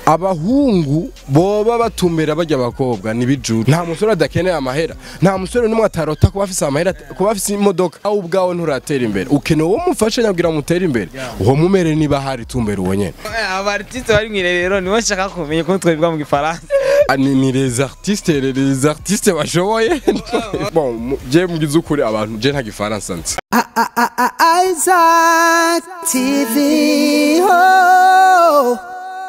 abahungu boba batumbera bajya abakobwa nibijuru nta musore adakeneye amahera nta musore n'umwe atarota kuba afise amahera kuba afise imodoka aho ubwawe nturatera imbere ukeneye uwo mufashe nyabwira mutere imbere uwo mumere niba hari tumbera uwo nyene aba artiste bari mwirerero nibo nshaka kumenya ukuntu twabivuga mu gifaransa Ah, ni, ni les artistes les artistes bashoboye bon mu- je mugize ukuri abantu je nta gifaransa nzi Isaac TV. Oh.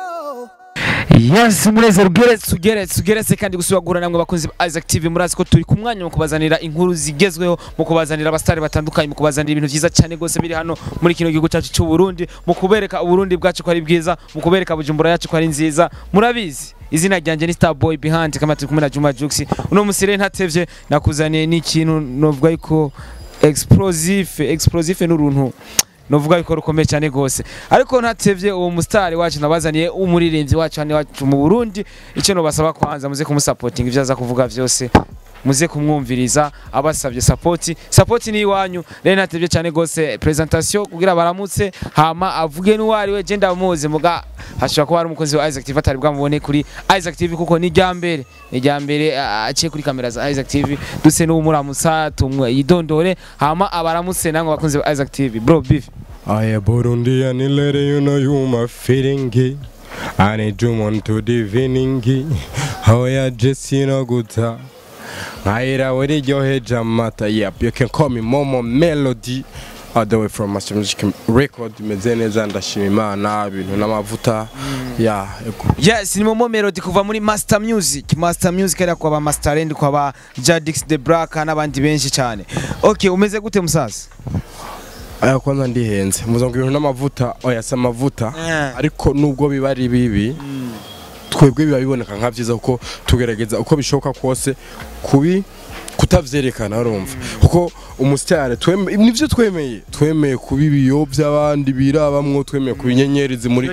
yes munezero ugeretse ugeretse ugeretse kandi gusubira guhura namwe bakunzi ba Isaac TV murazi ko turi ku mwanya mu kubazanira inkuru zigezweho mu kubazanira abasitari batandukanye mu kubazanira ibintu byiza cyane rwose biri hano muri kino gihugu cyacu cy'u Burundi mu kubereka Uburundi bwacu ko ari bwiza mu kubereka Bujumbura yacu ko ari nziza murabizi izina ryanjye ni Starboy Behind kama turi kumwe na Juma Jux uno musire ntatevye nakuzaniye n'ikintu novuga yuko explosive explosive n'uruntu novuga yuko rukomeye cyane rwose ariko ntatevye uwo mustari wacu nabazaniye umuririmbyi wacu hano iwacu mu Burundi icyo nobasaba kwanza muze kumusapotinga ivyo aza kuvuga vyose muze kumwumviriza abasabye sapoti sapoti ni iwanyu rero ntatevye cyane rwose presentation kugira baramutse hama avuge n'uwari we je ndamuzi muga hashobora kuba hari umukozi wa Isaac TV atari bwamubone kuri Isaac TV kuko ni rya mbere ni rya mbere ah, aciye kuri kamera za Isaac TV duse n'umuramutsa tumwe yidondore hama abaramutse namwe bakunzi ba Isaac TV bro beef I a Burundian lady, you know you my feeling it. I need you on to divining it. How ya Jesse no guta. Naira wari yohe jamata. Yep, you can call me Momo Melody. All the way from Master Music Record. Meze neza ndashima Imana ibintu n'amavuta. Yeah, ego. Yes, ni Momo Melody kuva muri Master Music. Master Music ari kwa ba Master End kwa ba Jadix the Black n'abandi benshi cyane. Okay, umeze gute musaza? Aya kwanza ndihenze. Muzonga ibintu n'amavuta. Oya si amavuta. Eh. Ariko nubwo biba ari bibi. twebwe biba biboneka nka byiza kuko tugerageza uko bishoboka kose kubi kutavyerekana urumva kuko umusitari tweme- nivyo twemeye twemeye kuba ibiyo by'abandi birabamwo twemeye kuba inyenyeri zimuri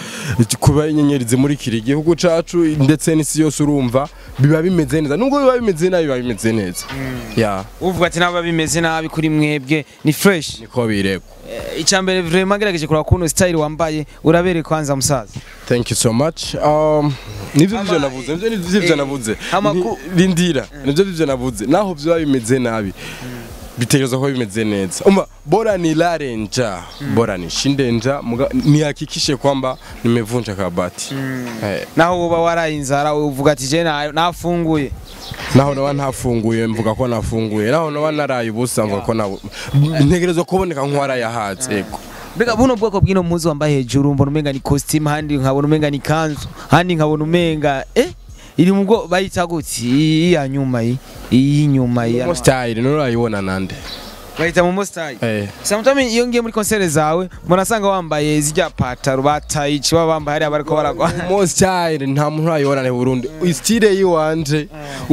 kuba inyenyeri zimurikira igihugu cacu ndetse n'isi yose urumva biba bimeze neza nubwo biba bimeze nabi biba bimeze neza ya Uvuga ati naba bimeze nabi kuri mwebwe ni fresh. niko biregwa Eh, Icambere vraiment gerageje kuraba kuno style wambaye urabere kwanza musaza. Thank you so much. Um, nivyo Ama- vyo navuze, nivyo nivyo eh, navuze. ama Ni- ku- Rindira, nivyo vyo navuze. Naho vyo bimeze nabi. Bitegerezwa kuba bimeze neza. Umba bora nilale njaa, bora nishinde njaa, muga- nihakikishe kwamba nimevunja kabati. Eh, Naho uba waraye inzara uvuga ati je na- nafunguye. naho naba ntafunguye mvuga ko nafunguye, naho naba naraye ubusa mvuga ko na ntegerezwa kuboneka nk'uwarayahatse. Yego. Mbega buno bwoko bw'ino mpuzu wambaye hejuru mbona umenga ni costume handi nkabona umenga ni kanzu handi nkabona umenga eh iri mu bwo bayita gutya iyi ya nyuma iyi iyi nyuma iyi Mo style none urayibona nande. bayita mu style Eh. Sometimes iyo ngiye muri concert zawe mbona asanga wambaye zijya pataro bataye baba bambaye hariya bariko baragwa Mo style nta muntu urayibona ne Burundi. Style yiwanje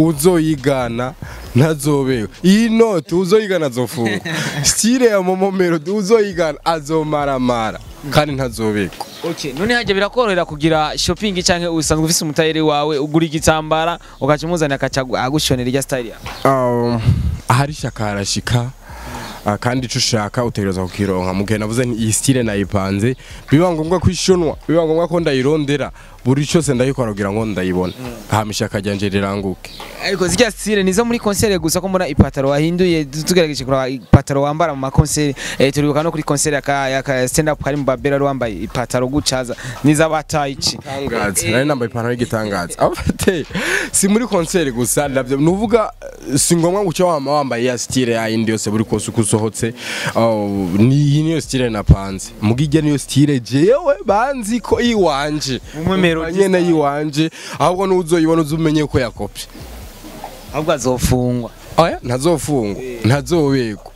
uzoyigana ntazobewe. Iyi note uzoyigana azofunga. Style ya Momo Melody uzoyigana azomaramara kandi ntazobekwa. Okay, none hajya birakorohera kugira shopping canke usanzwe ufise umutayeri wawe ugura igitambara ugaca umuzanira akaca agushonera irya style yawe. Um, ahari shaka harashika. Ah, kandi ico ushaka utegerezwa kukironka mu gihe navuze nti iyi style nayipanze biba ngombwa ko ishonwa biba ngombwa ko ndayirondera buri cyose ndayikora kugira ngo ndayibona hama ishaka ryanje riranguke ariko zijya style nizo muri concert gusa ko mbona ipataro wahinduye tugerageje kuraba ipataro wambara mu makoncert eh, turibuka no kuri concert ya ya ka stand up kari mu babera ari wambaye ipataro gucaza niza batayici igitangaza nari nambaye ipantaro y'igitangaza abafite si muri konseri gusa ndavyo nuvuga eh, si ngombwa ngo uce wama wambaye ya style ya yindi yose buri kose uko usohotse Oh, ni iyi niyo style napanze mugijya niyo style jewe banzi ko iwanje Umwe melody nyene style. yiwanje ahubwo nuzoyibona uzumenye ko yakopye ahubwo azofungwa oya ntazofungwa ntazobegwa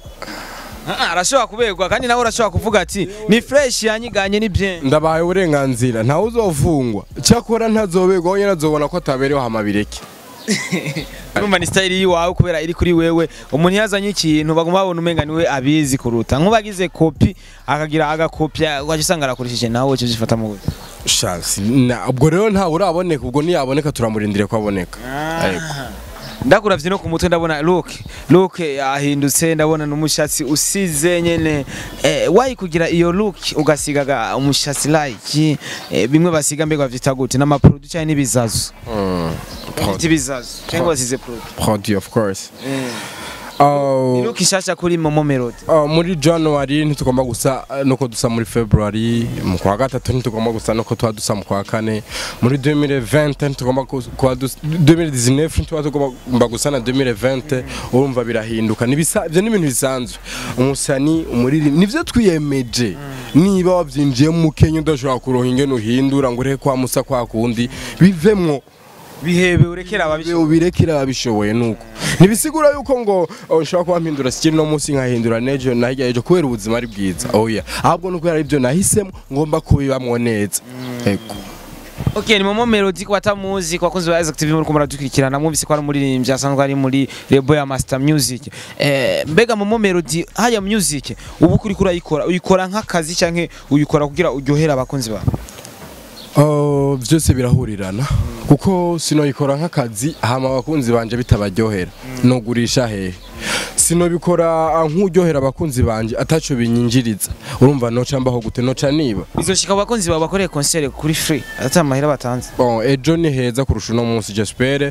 Ah, arashobora kuberwa kandi nawe urashobora kuvuga ati ni fresh yanyiganye ni bien ndabaye uburenganzira ntawe uzofungwa cyakora ntazobegwa wenyine azobona ko atabereho hamabireke urumva ni style yiwawe kubera iri kuri wewe umuntu yazanye ikintu baguma babona umenga niwe abizi kuruta nk'ubagize kopi akagira agakopya ugaca usanga arakurishije nawe cyo zifata mu buryo Shansi, na ubwo rero ntawe uraboneka ubwo niyaboneka turamurindire ko aboneka Ariko ndakuravye no ku mutwe ndabona look look yahindutse ndabona n'umushatsi usize nyene eh, wayi kugira iyo look ugasigaga umushatsi like eh, bimwe basiga mbega bavyita gute n'amaproduit cyane n'ibizazo bavyita ibizazo cyangwa basize produit produit of course eh. Uh, look ishasha kuri momo melody uh, muri january ntitugomba gusa uh, nuko dusa muri february mu kwa gatatu ntitugomba gusa nuko tuba dusa mu kwa kane muri 2020 ntitugomba kus- kuba dusa 2019 ntituba tugomba gusa na 2020 urumva birahinduka nibisa ivyo ni ibintu bisanzwe umusani umuririmbyi nivyo twiyemeje niba wavyinjiye mu Kenya udashobora kuronka ingene uhindura ngo ureke kwa musa kwa kundi bivemwo bihebe urekera ababishoboye ubirekera ababishoboye nuko ntibisigura yuko ngo oh, nshobora kuba mpindura sikiri no munsi nkahindura nejo na hirya ejo kubera ubuzima ari bwiza oya ahubwo nuko ari byo nahisemo ngomba kubibamwo neza ego Okay, ni Momo Melody ku batamuzi ku bakunzi ba Isaac TV muri kumara dukurikirana mwumvise ko ari umuririmbyi asanzwe ari muri label ya Master Music. Eh, mbega Momo Melody haya music ubu kuri kurayikora uyikora nk'akazi canke uyikora kugira uryohera abakunzi bawe. Oh, byose birahurirana kuko sinoyikora nk'akazi hama abakunzi banje bitabaryohera nogurisha hehe sinobikora ah, nk'uryohera abakunzi banje ataco binyinjiriza urumva noca mbaho gute noca niba Bizoshika abakunzi bawe bakoreye concert kuri free ata mahera batanze. Bon, ejo ni heza kurusha uno munsi j'espère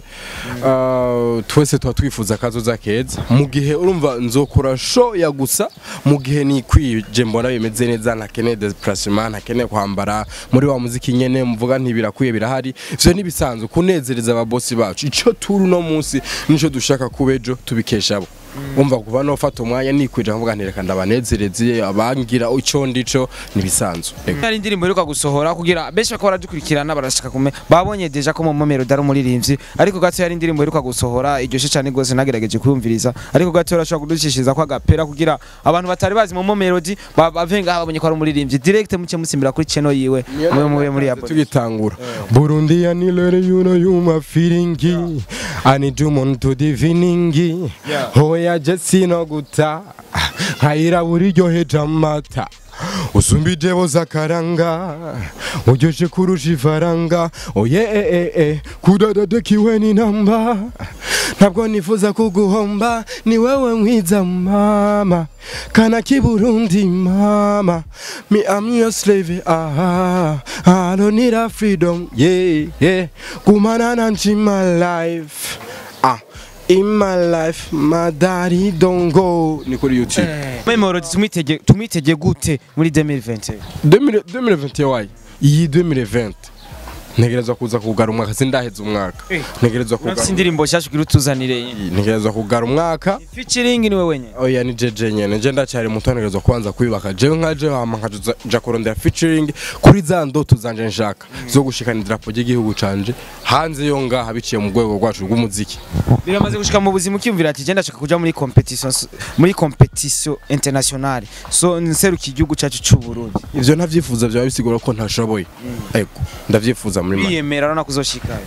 uh, twese tuba twifuza akazoza keza mu gihe urumva nzokora show ya gusa mu gihe nikwije mbona bimeze neza ntakeneye déplacement ntakeneye kwambara muri wa muziki nyene mvuga ntibirakwiye birahari ivyo nibisanzwe kunezereza ababosi bacu ico turi uno munsi nico dushaka kuba ejo tubikesha abo umva kuva nofata umwanya nikwije nkavuga nti reka ndabanezereze abangira ico ndico nibisanzwe Ego. Hari indirimbo iheruka gusohora kugira benshi bakaba baradukurikirana barashaka kume babonye deja ko Momo Melody ari umuririmbyi ariko gato hari indirimbo iheruka gusohora iryoshe cyane gose nagerageje kuyumviriza ariko gato urashobora kuducishiriza ko agapera kugira abantu batari bazi Momo Melody ba- bave ngaha babonye ko ari umuririmbyi direct muce musimbira kuri channel yiwe mube mube muri Apple tugitangura burundi ya nilere yuno yuma firingi anidumun tudiviningi hoya jesi no guta nkayira buri ryoheje amata usumbije boza karanga uryoshe kurusha ifaranga oye e e e kudadadekiwe ni namba ntabwo nifuza kuguhomba ni wewe mwiza mama kana kiburundi mama me am your slave ah I don't need a freedom yeah yeah kumana nanchi my life ah in my life my daddy don't go ni kuri youtube Momo Melody tumwitege tumwitege gute muri 2020 2000 2020 wayi iyi 2020 ntegerezwa kuza kugara umwaka sindaheza umwaka Eh. ntegerezwa Urafise kugara indirimbo nshasha kugira utuzanire ntegerezwa kugara umwaka featuring ni wewe nyene oya ni jeje nyene nje ndacyari muto ntegerezwa kubanza kwibaka jewe nka jewe hama nkaja kurondera featuring kuri za ndoto zanje nshaka zo gushikana idarapo ry'igihugu canje hanze yo ngaha biciye mu rwego rwacu rw'umuziki biramaze gushika mu buzima ukiyumvira ati genda shaka kuja muri competition muri competition internationale so nseruka igihugu cyacu cy'u Burundi ivyo ntavyifuza vyaba bisigura ko ntashoboye ego ndavyifuza muri make biyemera urabona kuzoshikayo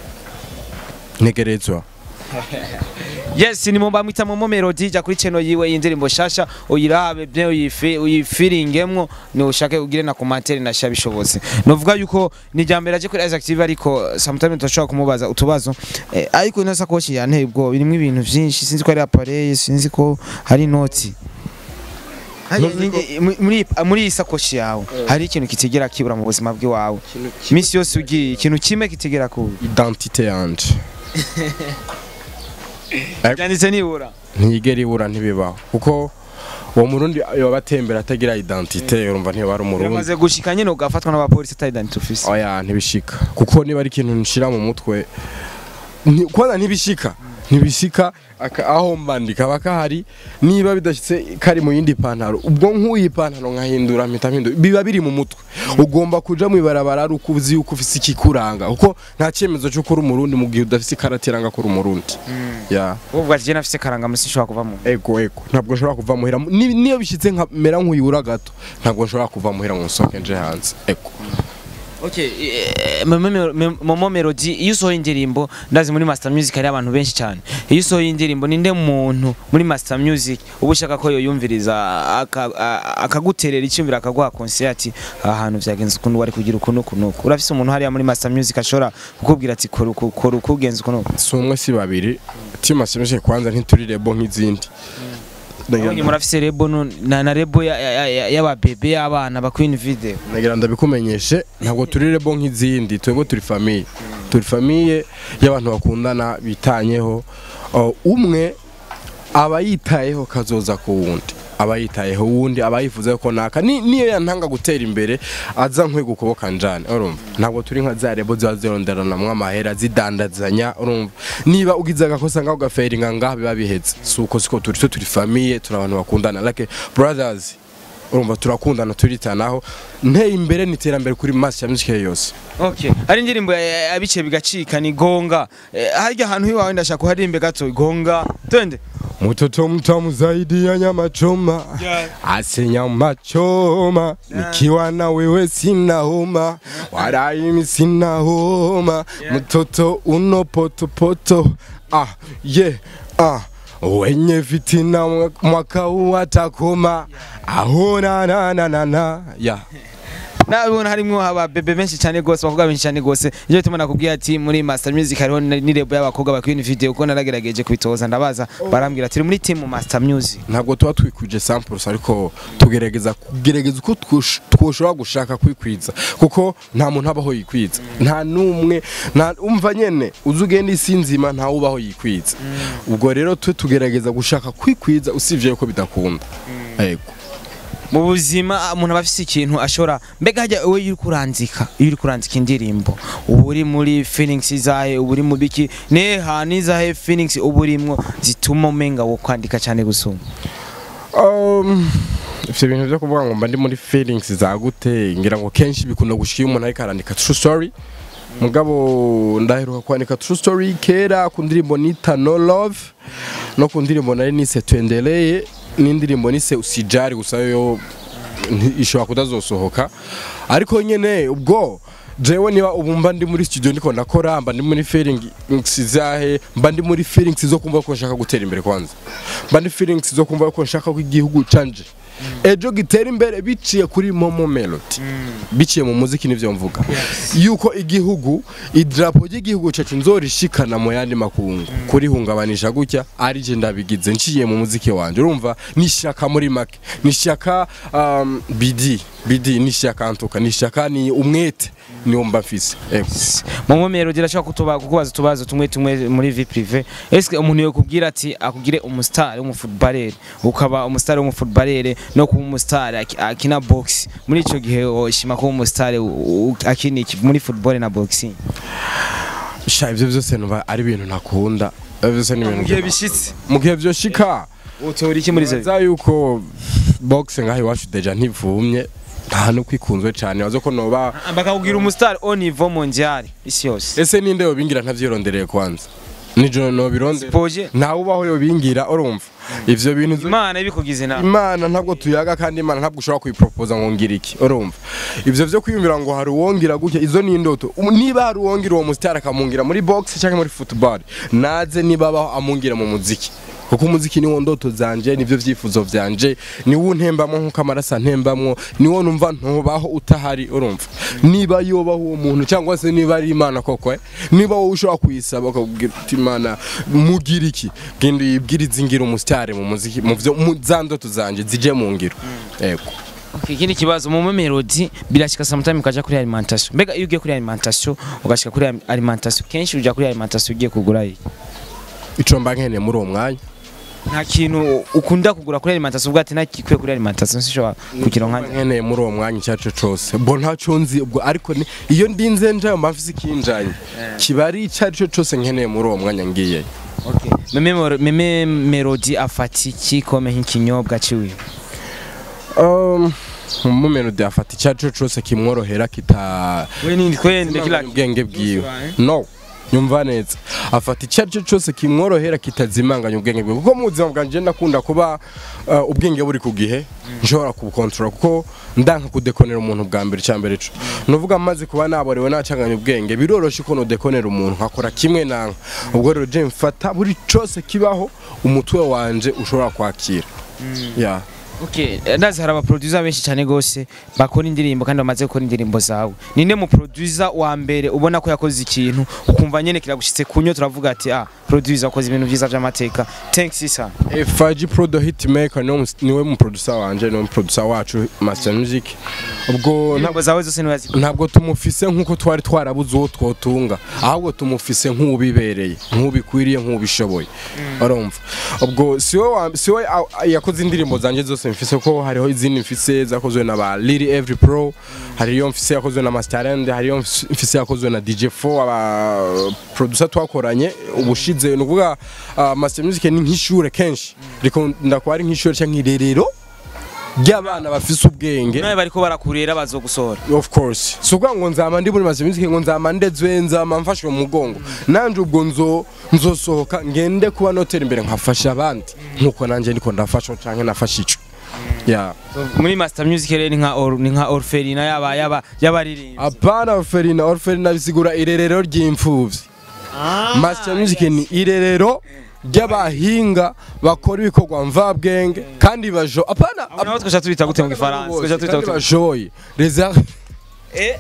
ntegerezwa yes ni mumba mwita momo melody jya kuri channel yiwe y'indirimbo shasha uyirabe bye uyifi uyifiringemwo ni ushake ugire na commentaire na sha bishobotse novuga yuko ni jambere aje kuri Isaac TV ariko sometimes tutashobora kumubaza utubazo eh, ariko ino sakoshi yanteye ubwo birimo ibintu vyinshi sinzi ko ari appareil sinzi ko hari noti muri muri iyi sakoshi yawe hari ikintu kitigera kibura mu buzima bw'iwawe iminsi yose ugiye ikintu kimwe kitigera kubura identite yanje byanditse nibura ntiyigera ibura ntibibaho kuko uwo murundi yoba atembera atagira identite urumva ntiyoba ari umurundi biramaze gushika nyine ugafatwa n'abapolisi ata identity ufise oya ntibishika kuko niba ari ikintu nshira mu mutwe ni- kwanza ntibishika ntibishika aka- aho mbandika kaba kahari niba bidashyitse kari mu yindi pantaro ubwo nk'uyi pantaro nkahindura mpita mpindura biba biri mu mutwe ugomba kuja mu ibarabara ari uko uzi yuko ufise ikikuranga kuko nta cyemezo cy'uko uri umurundi mu gihe udafise ikarati iranga ko uri umurundi ya uvuga ati jye nafise karangamusi nshobora kuvamo ego ego ntabwo nshobora kuva muhira ni- niyo bishyitse nkamera nk'uyura gato ntabwo nshobora kuva muhira ngo nsohoke nje hanze ego Okay, eh, Momo Me- Momo Melody iyo usohoye indirimbo ndazi muri Master Music hari abantu benshi cyane iyo usohoye indirimbo ninde muntu muri Master Music uba ushaka ko yoyumviriza aka- a- akaguterera icyumvira akaguha concert ahantu vyagenze ukuntu wari kugira ukuntu ukuntu urafise umuntu hariya muri Master Music ashobora kukubwira ati kora uku kora uku ugenza ukuntu si umwe si babiri timu ashimishije kwanza ntituri rebo nk'izindi Abonye murafise rebo no- na na rebo ya- ya- ya- y'ababebe y'abana ba Queen Video nagira ndabikumenyeshe ntabwo turi rebo nk'izindi twebwe turi famiye turi famiye y'abantu bakundana bitanyeho Uh, umwe aba yitayeho kazoza ku wundi aba yitayeho uwundi aba yifuza ko naka ni- niyo yantanga gutera imbere aza nkwe gukoboka njane urumva ntabwo turi nka za rebo ziba zironderanamwo amahera zidandazanya urumva niba ugize agakosa ngaho ugaferinga ngaho biba bihetse si uko siko turi twe turi famiye turi abantu bakundana like brothers urumva turakundana turitanaho nteye imbere n'iterambere kuri masi ya muzika yose Okay. Ari indirimbo ya- ya- yabice bigacika ni gonga. Eh, harya hantu hiwawe ndashaka kuharimbe gato gonga. Twende. Mtoto mtamu zaidi ya nyama choma Yeah. ase nyama choma nikiwa na wewe sina homa wala mimi sina homa mtoto uno poto poto ah yeah ah wenye fitina mwa- mwaka huu atakoma ahona na na na na yeah Nabona harimwo ababebe benshi cyane gose abakobwa benshi cyane gose. Iyo bituma nakubwira ati muri Master Music hariho ni ni rebo y'abakobwa ba Queen Video uko naragerageje kubitoza ndabaza barambwira ati muri team Master Music. ntabwo tuba twikwije samples ariko tugerageza kugerageza uko twosh- twoshobora gushaka kwikwiza kuko nta muntu abaho yikwiza nta n'umwe nta umva nyene uzi ugenda isi nzima ntawe ubaho yikwiza ubwo rero twe tugerageza gushaka kwikwiza usibye yuko bidakunda yego mu buzima umuntu aba afise ikintu ashobora mbega hajya wowe iyo uri kuranzika iyo uri kuranzika indirimbo uba uri muri feelings zahe uba uri mu biki neha nizahe feelings uba urimwo zituma umenga wo kwandika cyane gusuma Um, ivyo bintu vyo kuvuga ngo mba ndi muri feelings za gute ngira ngo kenshi bikunda gushika iyo umuntu ariko arandika true story mugabo ndaheruka kwandika true story kera ku ndirimbo nita no love no ku ndirimbo nari nise twendeleye n'indirimbo nise usijari gusa yo nti- ishobora kudazosohoka ariko nyene ubwo jewe niba ubu mba ndi muri studio ndiko ndakora mba ndi muri feelings zahe mba ndi muri feelings zo kumva ko nshaka gutera imbere kwanza mba ndi feelings zo kumva ko nshaka ko igihugu canje ejo gitera imbere biciye kuri momo melody biciye mu muziki nivyo mvuga yuko igihugu idrapo ry'igihugu cacu nzorishikana mu yandi makungu kurihungabanisha gutya ari je ndabigize nciye mu muziki wanje urumva nishaka muri make nishaka um, bidi bidi nishaka antuka nishaka ni umwete niwo mba mfise ego mu nkomero dirashobora kutuba kukubaza utubazo tumwe tumwe muri vie prive eske umuntu yokubwira ati akugire umustar w'umufootballer ukaba umustar w'umufootballer no kuba umustar aki- akina box muri ico gihe oshima kuba umustar u- u- akina iki muri football na boxing sha ivyo vyose numva ari ibintu ntakunda ivyo vyose ni mu ibintu gihe bishitse mu gihe vyoshika utora iki muri izo za yuko boxe ngaho iwacu deja ntivumye nta no kwikunzwe cane bazo ko noba bakakubwira umustar au niveau mondial isi yose ese ninde yobingira ntavyirondereye kwanza nijo nobirondera Spoje ntawe ubaho yobingira urumva ivyo bintu zo- imana ibikugize nawe imana ntabwo tuyaga kandi imana ntabwo ushobora kuyipropoza ngo ngira iki urumva ivyo vyo kwiyumvira ngo hari uwongira gutya izo ni indoto Um, niba hari uwongira uwo musitari akamungira muri box cyangwa muri football naze niba abaho amungira mu muziki kuko umuziki niwo ndoto zanje nivyo vyifuzo vyanje niwo ntembamwo nkuko amaraso antembamwo niwo numva ntubaho utahari urumva niba yobaho uwo muntu cyangwa se niba ari imana koko eh, niba wowe ushobora kuyisaba ukabwira uti imana mugira iki genda uyibwirize ingira umusitari mu muziki mu vyo mu za ndoto zanje zije mu ngiro yego Okay, ikindi kibazo mu melody birashika sometime ukaja kuri alimentation mbega iyo ugiye kuri alimentation ugashika kuri alimentation kenshi uja kuri alimentation ugiye kugura iki ico mba nkeneye muri uwo mwanya nta kintu ukunda kugura kuri alimentation ubwo ati ntakikwiye kuri alimentation sishobora kugira mba nka nkeneye muri uwo mwanya icyo ari cyo cyose bo ntacyo nzi ubwo ariko ni- iyo ndinze njayo mba mfise ikinjanye kiba ari icyo ari cyo cyose nkeneye muri uwo mwanya ngiye okay meme Mor- meme melody afata iki kome nk'ikinyobwa ciwe Um, mu melody afata icyo ari cyo cyose kimworohera kita we nindi kwende kila ubwenge bwiwe no nyumva neza afata icyo ari cyo cyose kimworohera kitazimanganya ubwenge bwe kuko mu buzima bwanjye ndakunda kuba uh, ubwenge buri ku gihe nshobora kubukontorora kuko ndanka kudekonera umuntu bwa mbere cya mbere co nuvuga maze kuba naborewe nacanganya ubwenge biroroshe ko nodekonera umuntu nkakora kimwe nanka ubwo rero je mfata buri cyose kibaho umutwe wanje ushobora kwakira yeah. Okay, eh, ndazi hari abaproducer benshi cyane gose bakora indirimbo kandi bamaze gukora indirimbo zawe ninde mu producer wa mbere ubona ko yakoze ikintu ukumva nyene kiragushitse kunyo turavuga ati ah producer wakoze ibintu vyiza vy'amateka thanks isa Eh, Faji Prodo Hitmaker niwe mus- niwe mu producer wanje niwe mu producer wacu Master Music ubwo ntabwo indirimbo zawe zose niwazi ntabwo tumufise nk'uko twari twarabuze uwo twotunga ahubwo tumufise nk'ubibereye nk'ubikwiriye nk'ubishoboye urumva ubwo siwe wa- siwe a- yakoze indirimbo zanjye zose mfise ko hariho izindi mfise zakozwe na ba Lily Every Pro hariyo mfise yakozwe na Master End hariyo mfise- mfise yakozwe na DJ4 aba producer twakoranye ubushize ni ukuvuga ah, Master Music ni nk'ishure kenshi rikunda kuba ari nk'ishure cyangwa nk'irerero ry'abana bafise ubwenge nawe bariko barakurera bazogusohora of course si ukuvuga ngo nzama ndi muri maze music ngo nzama ndezwe nzama mfashwe mu mugongo nanje ubwo nzo nzosohoka ngende kuba notera imbere nkafasha abandi nkuko nanje ndiko ndafasha canke nafasha ico yeah muri master music rero ni nka or, ni nka orphelina yaba yaba yabaririmba apana orphelina orphelina bisigura irerero ry'imfuvyi master music ni irerero ry'abahinga bakora ibikorwa mvabwenge kandi bajo apana naho twasha tubita gute mu gifaransa twasha tubita kandi gute bajoye les eh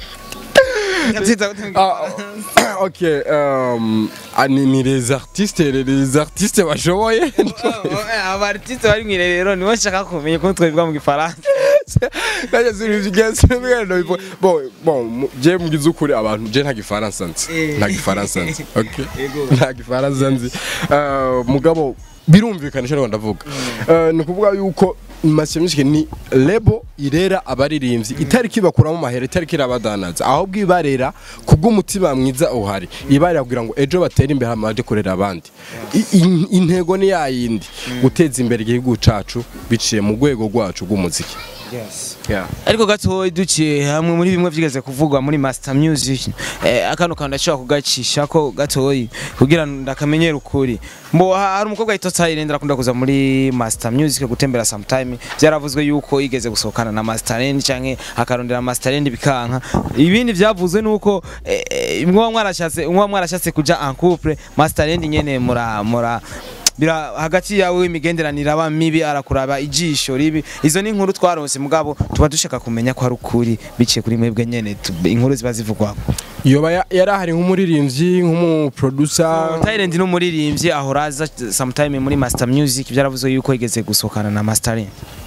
twita gute mu Ah, ok, um, ah, ni, ni les artistes, les, les artistes bashoboye abartiste bari mu irerero nibo nshaka kumenya ukuntu twabivuga mu gifaransa Nanjye sinivyigenza sinibigenda bivo. Bon, bon, mu- je mugize ukuri abantu je nta gifaransa nzi. Eh. Nta gifaransa nzi. Okay. Yego. Nta gifaransa nzi. Uh, mugabo birumvikana cyo ndavuga. Uh, ni kuvuga yuko Master Music ni lebo irera abaririmbyi itariki bakuramo mahera itariki irabadanaza ahubwo ibarera kubw'umutima mwiza uhari ibarera kugira ngo ejo batere imbere hamaje kurera abandi I- in- intego ni yayindi guteza imbere igihugu cacu biciye mu rwego rwacu rw'umuziki yeah. ariko gatoya duciye hamwe muri bimwe vyigeze kuvugwa muri master music eh, akano kantu ndashobora kugacisha ko gatoya kugira ngo ndakamenyera ukuri mbo ha- hari umukobwa yitwa Silent akunda kuza muri master music gutembera sometime byaravuzwe yuko igeze gusohokana na master end canke akarondera master end bikanka ibindi vyavuzwe nuko eh, eh, mwa mwarashatse mwa mwarashatse kuja en couple master end nyene mura mura bira hagati yawe imigenderanire aba mibi arakuraba ijisho ribi izo ni inkuru twaronse mugabo tuba dushaka kumenya ko ari ukuri biciye kuri mwebwe nyene tu- inkuru ziba zivugwa yoba ya- yari ahari nk'umuririmbyi nk'umuproducer Thailand ni umuririmbyi ahora aza sometime muri Master Music byaravuzwe yuko yigeze gusohokana na Mastering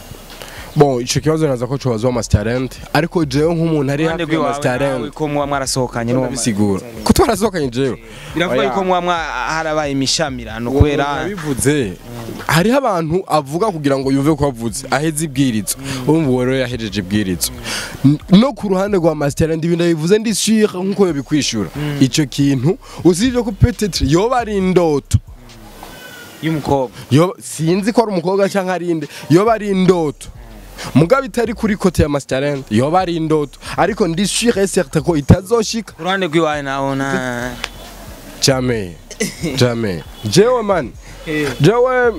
bon ico kibazo naza ko cobaza wa Master Talent ariko jewe nk'umuntu ari Iruhande hafi ya rw'iwawe Master nawe Talent ko muba mwarasohokanye n'uwo bisigura ko twarasohokanye jewe biravuga Oya. yuko muba mwa- harabaye imishamirano kubera bivuze hariho abantu avuga kugira ngo yumve ko avuze aheze ibwirizo urumva uwo rero yahejeje ibwirizo N- no ku ruhande rwa Master Talent ibintu bivuze ndi sure nkuko yobikwishura ico kintu usibye ko peut-être yoba ari indoto y'umukobwa Yoba- sinzi ko ari umukobwa cyangwa ari inde yoba ari indoto mugabo itari kuri kote ya Master Talent yoba ari indoto ariko ndi sure et certain ko itazoshika ku ruhande rw'iwawe nabona jamais jamais jewe man jewe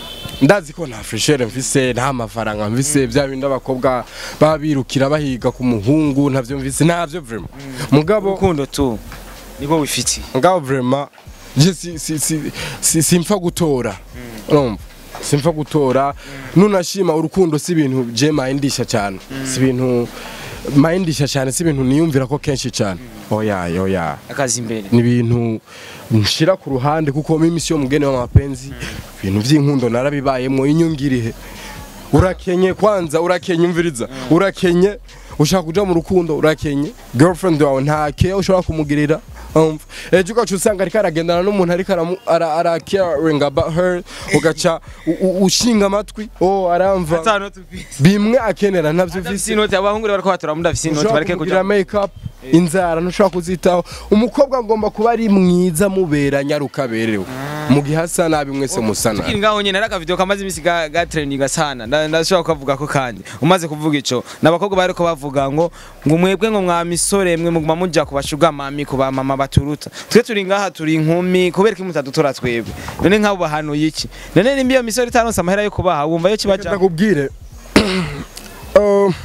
ndazi ko nta freshere mfise nta mafaranga mfise bya bindi abakobwa baba birukira bahiga ku muhungu ntavyo mfise ntavyo vraiment mugabo urukundo tu niko wifitiye mugabo vraiment je si si si si simpfa gutora urumva simpfa gutora nunashima urukundo si ibintu je mayindisha cyane si ibintu mayindisha cyane si ibintu niyumvira ko kenshi cyane oya oya akazi imbere ni ibintu nshira ku ruhande kuko mimi sio mgeni wa mapenzi ibintu by'inkundo narabibayemo inyungirihe urakenye kwanza urakenye umviriza urakenye ushaka kuja mu rukundo urakenye girlfriend wawe nta care ushobora kumugirira umva ejo ugaca usanga ariko aragendana n'umuntu ariko aramu- ara ara caring about her ugaca u- u- ushinga amatwi oh aramva atano tufise bimwe akenera ntabyo Adafise visi inoti abahungu rero bariko batora mudafise inoti ushobora bareke kumugirira kuja make up inzara ntushobora kuzitaho umukobwa agomba kuba ari mwiza mubera nyarukaberewe mu gihe asa nabi mwese musa tukiri nabi ngaho nyene ari akavideo kamaze imisi ga, ga trendinga sana Nda- ndashobora kukavuga ko kandi umaze kuvuga ico n'abakobwa bariko bavuga ngo ngo mwebwe ngo mwa misore mwe muguma muja ku bashuga mami ku ba mama baturuta twe turi ngaha turi inkumi kubera ko mutadutora twebwe none nk'abo bahanuye iki none nimba iyo misore itaronse amahera yo kubaha wumva yo kibaja ndakubwire Uh,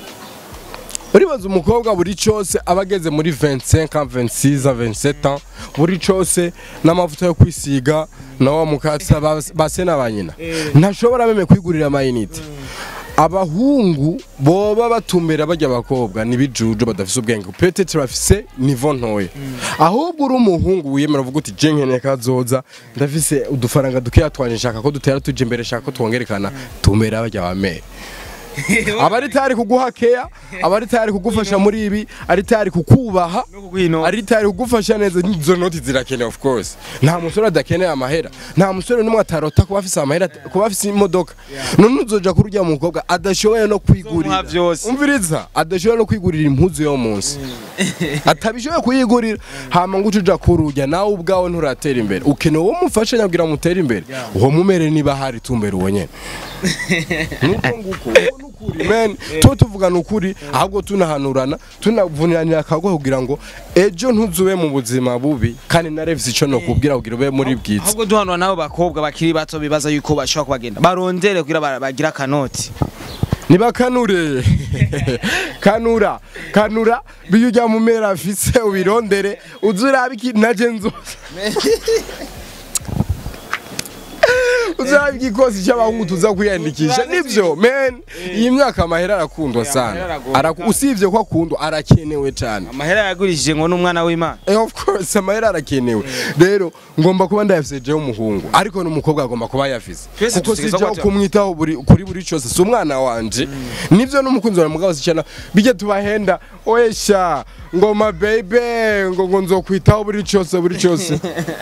uribaza umukobwa buri cyose aba ageze muri 25 26 27 ans buri cyose n'amavuta yo kwisiga na wa mukatsa bas- base na banyina ntashobora meme kwigurira amayinite abahungu boba batumbera bajya abakobwa nibijuju badafise ubwenge peut-être bafise niveau ntoya ahubwo uri umuhungu wiyemera uvuga uti je nkeneye kazoza ndafise udufaranga dukeya twanje nshaka ko dutera tuje imbere nshaka ko twongerekana tumbera bajya bamere abari tayari kuguha keya abari tayari kugufasha muri ibi ari tayari kukubaha no kuguhino ari tayari kugufasha neza izo noti zirakenewe of course nta musore adakeneye amahera nta musore n'umwe atarota kuba afise amahera kuba afise imodoka none uzoja kuri urya mukobwa adashoboye no kwigurira Zomuha vyose. umviriza adashoboye no kwigurira impuzu yo munsi atabishoboye kuyigurira hama ngo uce uja kururya nawe ubwawe nturatera imbere ukeneye uwo mufasha nyabwira mutere imbere uwo mumere niba hari tumbere uwo nyene nuko nguko uko nukuri men tuba tuvugana ukuri ahubwo tunahanurana tunavuniranira akago kugira ngo ejo ntuzube mu buzima bubi kandi narevye ico nokubwira kugira ube muri bwiza ahubwo duhanura nabo bakobwa bakiri bato bibaza yuko bashobora kubagenda barondere kugira ba- bagire akanoti nibakanure kanura kanura biyo ujya mu mera afise ubirondere uze urabe ikintu naje nzoza uzaba igikosi cy'abahungu tuza kwiyandikisha nibyo men iyi myaka amahera arakundwa amahera sana aragomba. Araku- usibye ko akundwa arakenewe cyane amahera yagurishije ngo n'umwana w'imana Eh, of course amahera arakenewe rero ngomba kuba ndayafise jewe umuhungu ariko n'umukobwa agomba kuba yafise Twese kuko dusigaza sijaho gutya. kumwitaho buri kuri buri cyose si umwana wanje nivyo n'umukunzi wawe mugabo sicyana bijya tubahenda oyesha ngoma baby ngo ngo nzokwitaho buri cyose buri cyose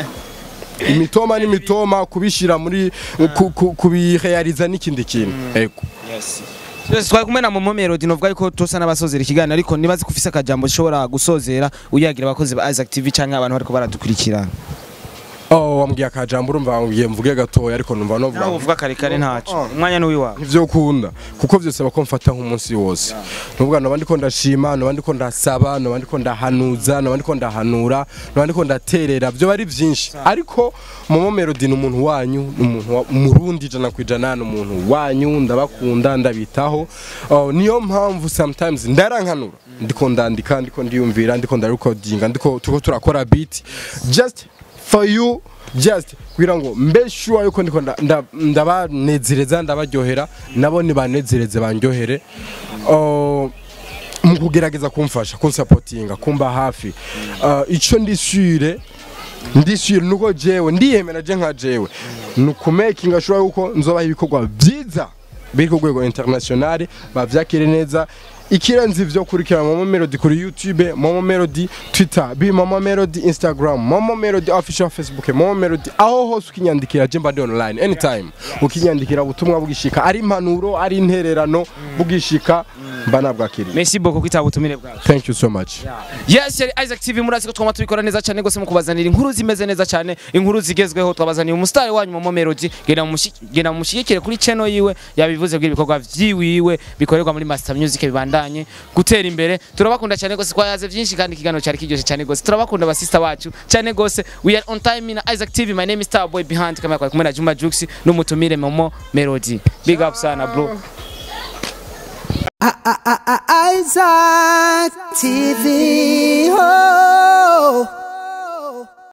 imitoma n'imitoma kubishira muri ku- ku- kubirealiza n'ikindi kintu ego twese twari kumwe na momo melody novuga yuko tusa n'abasozera ikiganiro ariko nibazi ko ufise akajambo ushobora gusozera uyagira abakozi ba Isaac TV canke abantu bariko baradukurikirana oh wambwiye akajambo urumva wambwiye mvuge gatoya ariko numva no nawe uvuga kare kare ntaco umwanya ni wiwawe ivyo ukunda kuko vyose bako mfata nk'umunsi wose nuvuga noba ndiko ndashima noba ndiko ndasaba noba ndiko ndahanuza noba ndiko ndahanura noba ndiko ndaterera vyo bari vyinshi ariko momo melody ni umuntu wanyu ni umuntu wa- umurundi ijana ku ijana ni umuntu wanyu ndabakunda ndabitaho Oh, niyo mpamvu sometimes ndarankanura ndiko ndandika ndiko ndiyumvira ndiko ndarekodinga ndiko turiko turakora beat just for you just kugira ngo mbe sure yuko ndiko nda- nda- ndabanezereza ndabaryohera nabo nibanezereze bandyohere Oh, mu kugerageza kumfasha kunsapotinga kumba hafi Uh, ico ndishyure ndishyure nuko jewe ndiyemera je nka jewe ni ukumakinga sure yuko nzobaha ibikorwa byiza biri ku rwego international bavyakire neza ikirenze ivyo kurikira Momo Melody kuri YouTube Momo Melody Twitter bi Momo Melody Instagram Momo Melody official Facebook Momo Melody aho hose ukinyandikira je mbandi online anytime ukinyandikira ubutumwa bugishika ari impanuro ari intererano bugishika mba nabwakiriye merci beaucoup kwitaba ubutumire bwawe thank you so much yes yari Isaac TV murazi ko twama tubikora neza cyane gose mu kubazanira inkuru zimeze neza cyane inkuru zigezweho twabazaniye umustar wanyu Momo Melody genda mushi- genda mushigikire kuri channel yiwe yabivuze bw'ibikorwa vyiwiwe bikorerwa muri Master Music bibandanye gutera imbere turabakunda cyane gose twayaze byinshi kandi ikiganiro cyari kiryoshye cyane gose turabakunda basista bacu cyane gose we are on time in Isaac TV my name is Starboy behind kamera kwa kumwe na Juma Jux n'umutumire Momo Melody big up sana bro Isaac TV.